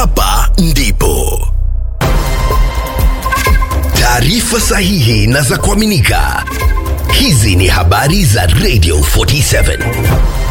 hapa ndipo taarifa sahihi na za kuaminika. Hizi ni habari za Radio 47.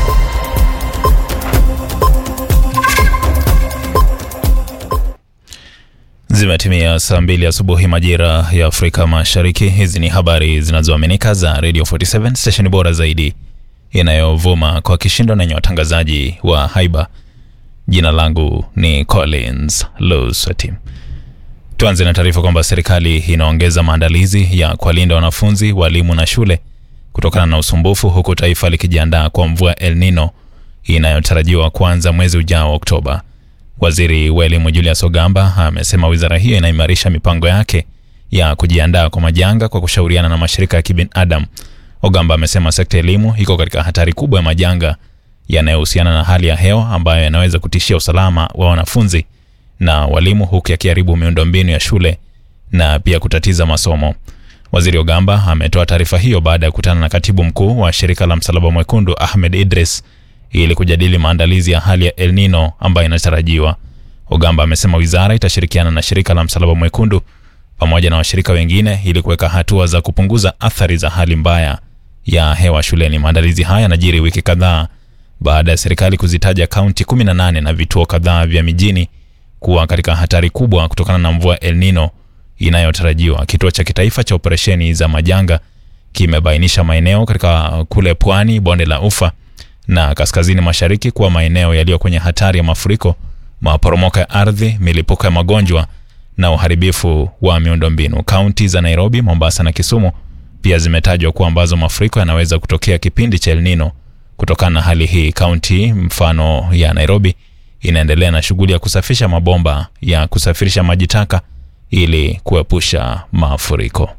Zimetimia saa mbili asubuhi majira ya Afrika Mashariki. Hizi ni habari zinazoaminika za Radio 47 stesheni bora zaidi inayovuma kwa kishindo na yenye watangazaji wa haiba. Jina langu ni Collins Luswati. Tuanze na taarifa kwamba serikali inaongeza maandalizi ya kuwalinda wanafunzi, walimu na shule kutokana na usumbufu, huku taifa likijiandaa kwa mvua El Nino inayotarajiwa kuanza mwezi ujao Oktoba. Waziri wa elimu Julius Ogamba amesema wizara hiyo inaimarisha mipango yake ya kujiandaa kwa majanga kwa kushauriana na mashirika ya kibinadamu. Ogamba amesema sekta ya elimu iko katika hatari kubwa ya majanga yanayohusiana na hali ya hewa ambayo yanaweza kutishia usalama wa wanafunzi na walimu, huku yakiharibu miundombinu ya shule na pia kutatiza masomo. Waziri Ogamba ametoa taarifa hiyo baada ya kukutana na katibu mkuu wa shirika la Msalaba Mwekundu Ahmed Idris ili kujadili maandalizi ya hali ya El Nino ambayo inatarajiwa. Ogamba amesema wizara itashirikiana na shirika la Msalaba Mwekundu pamoja na washirika wengine ili kuweka hatua za kupunguza athari za hali mbaya ya hewa shuleni. Maandalizi haya yanajiri wiki kadhaa baada ya serikali kuzitaja kaunti 18 na vituo kadhaa vya mijini kuwa katika hatari kubwa kutokana na mvua El Nino inayotarajiwa. Kituo cha kitaifa cha operesheni za majanga kimebainisha maeneo katika kule pwani, bonde la Ufa na kaskazini mashariki kuwa maeneo yaliyo kwenye hatari ya mafuriko, maporomoko ya ardhi, milipuko ya magonjwa na uharibifu wa miundombinu. Kaunti za Nairobi, Mombasa na Kisumu pia zimetajwa kuwa ambazo mafuriko yanaweza kutokea kipindi cha El Nino. Kutokana na hali hii, kaunti mfano ya Nairobi inaendelea na shughuli ya kusafisha mabomba ya kusafirisha maji taka ili kuepusha mafuriko.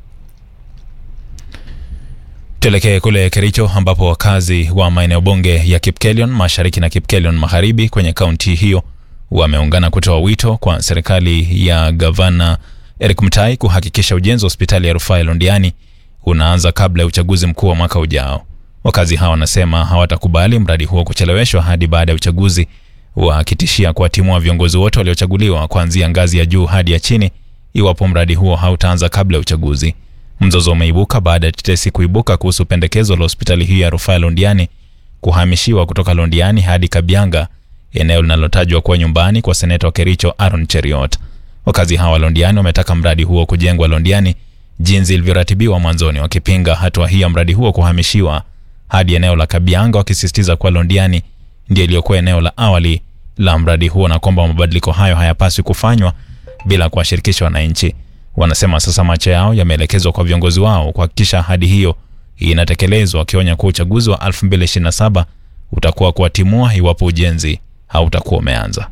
Tuelekee kule Kericho ambapo wakazi wa maeneo bunge ya Kipkelion mashariki na Kipkelion magharibi kwenye kaunti hiyo wameungana kutoa wito kwa serikali ya gavana Eric Mutai kuhakikisha ujenzi wa hospitali ya rufaa ya Londiani unaanza kabla ya uchaguzi mkuu wa mwaka ujao. Wakazi hawa wanasema hawatakubali mradi huo kucheleweshwa hadi baada ya uchaguzi, wakitishia kuwatimua viongozi wote waliochaguliwa kuanzia ngazi ya juu hadi ya chini iwapo mradi huo hautaanza kabla ya uchaguzi. Mzozo umeibuka baada ya tetesi kuibuka kuhusu pendekezo la hospitali hiyo ya rufaa ya Londiani kuhamishiwa kutoka Londiani hadi Kabianga, eneo linalotajwa kuwa nyumbani kwa seneta wa Kericho Aaron Cheriot. Wakazi hawa Londiani wametaka mradi huo kujengwa Londiani jinsi ilivyoratibiwa mwanzoni, wakipinga hatua hii ya mradi huo kuhamishiwa hadi eneo la Kabianga, wakisisitiza kuwa Londiani ndio iliyokuwa eneo la awali la mradi huo na kwamba mabadiliko hayo hayapaswi kufanywa bila kuwashirikisha wananchi. Wanasema sasa macho yao yameelekezwa kwa viongozi wao kuhakikisha ahadi hiyo inatekelezwa, wakionya kuwa uchaguzi wa 2027 utakuwa kuwatimua iwapo ujenzi hautakuwa umeanza.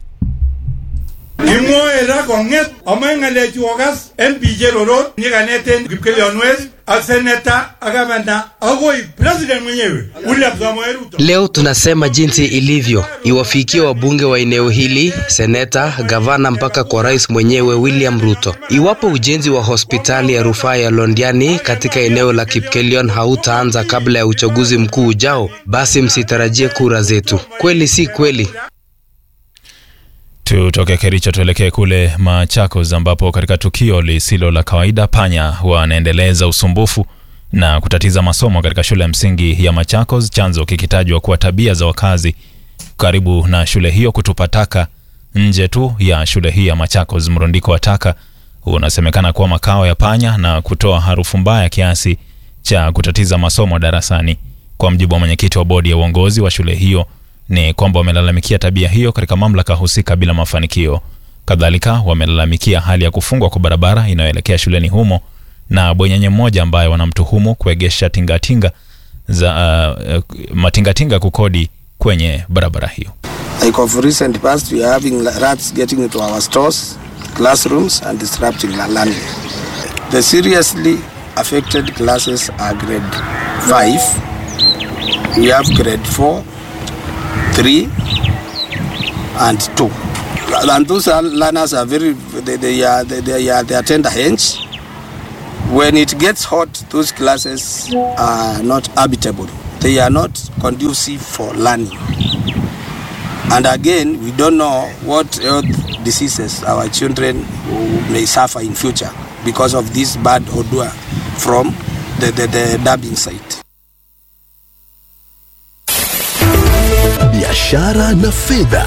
Kimwoe ra kong'et amoe ng'alechu okas en biik cherorot nyikaneten Kipkelion West ak seneta ak gavana akoi president mwenyewe William Samoei Ruto. Leo tunasema jinsi ilivyo, iwafikie wabunge wa eneo hili, seneta, gavana, mpaka kwa rais mwenyewe William Ruto. Iwapo ujenzi wa hospitali ya rufaa ya Londiani katika eneo la Kipkelion hautaanza kabla ya uchaguzi mkuu ujao, basi msitarajie kura zetu. Kweli si kweli? Tutoke Kericho tuelekee kule Machakos ambapo katika tukio lisilo la kawaida panya wanaendeleza usumbufu na kutatiza masomo katika shule ya msingi ya Machakos, chanzo kikitajwa kuwa tabia za wakazi karibu na shule hiyo kutupa taka nje tu ya shule hii ya Machakos. Mrundiko wa taka unasemekana kuwa makao ya panya na kutoa harufu mbaya kiasi cha kutatiza masomo darasani. Kwa mjibu wa mwenyekiti wa bodi ya uongozi wa shule hiyo ni kwamba wamelalamikia tabia hiyo katika mamlaka husika bila mafanikio. Kadhalika wamelalamikia hali ya kufungwa kwa barabara inayoelekea shuleni humo na bwenyenye mmoja ambaye wanamtuhumu kuegesha tingatinga za uh, matingatinga kukodi kwenye barabara hiyo. Like of recent past, we are having rats getting into our stores, classrooms, and disrupting the learning. The seriously affected classes are grade 5, we have grade 4, 3, and 2. And those are learners are very, they, they, are, they, they, are, they are tender hands. When it gets hot, those classes are not habitable. They are not conducive for learning. And again, we don't know what health diseases our children may suffer in future because of this bad odor from the, the, the dumping site. biashara na fedha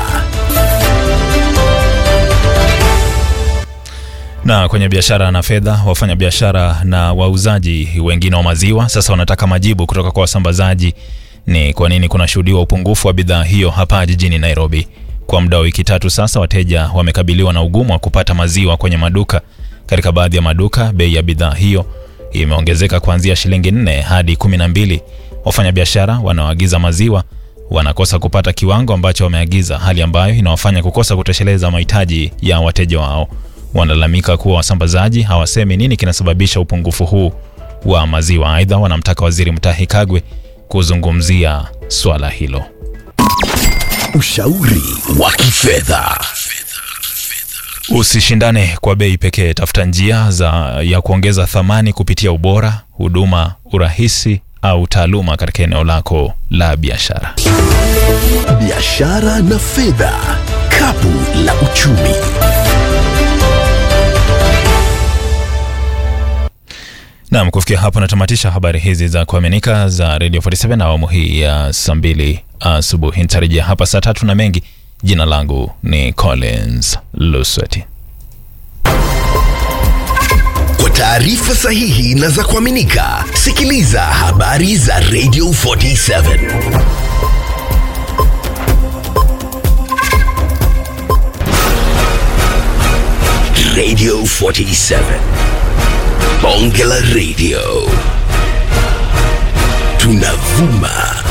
Na kwenye biashara na fedha, wafanyabiashara na wauzaji wengine wa maziwa sasa wanataka majibu kutoka kwa wasambazaji ni kwa nini kunashuhudiwa upungufu wa bidhaa hiyo hapa jijini Nairobi. Kwa muda wa wiki tatu sasa, wateja wamekabiliwa na ugumu wa kupata maziwa kwenye maduka. Katika baadhi ya maduka, bei ya bidhaa hiyo imeongezeka kuanzia shilingi nne hadi kumi na mbili. Wafanyabiashara wanaoagiza maziwa wanakosa kupata kiwango ambacho wameagiza, hali ambayo inawafanya kukosa kutosheleza mahitaji ya wateja wao. Wanalalamika kuwa wasambazaji hawasemi nini kinasababisha upungufu huu wa maziwa. Aidha, wanamtaka Waziri Mutahi Kagwe kuzungumzia swala hilo. ushauri wa kifedha Usishindane kwa bei pekee, tafuta njia za ya kuongeza thamani kupitia ubora, huduma, urahisi au taaluma katika eneo lako la biashara. biashara na fedha kapu la uchumi Naam, kufikia hapo natamatisha habari hizi za kuaminika za Radio 47 na awamu hii ya saa mbili asubuhi. Nitarejea hapa saa tatu na mengi. Jina langu ni Collins Lusweti. kwa taarifa sahihi na za kuaminika sikiliza habari za radio 47 radio 47 bonge la radio tunavuma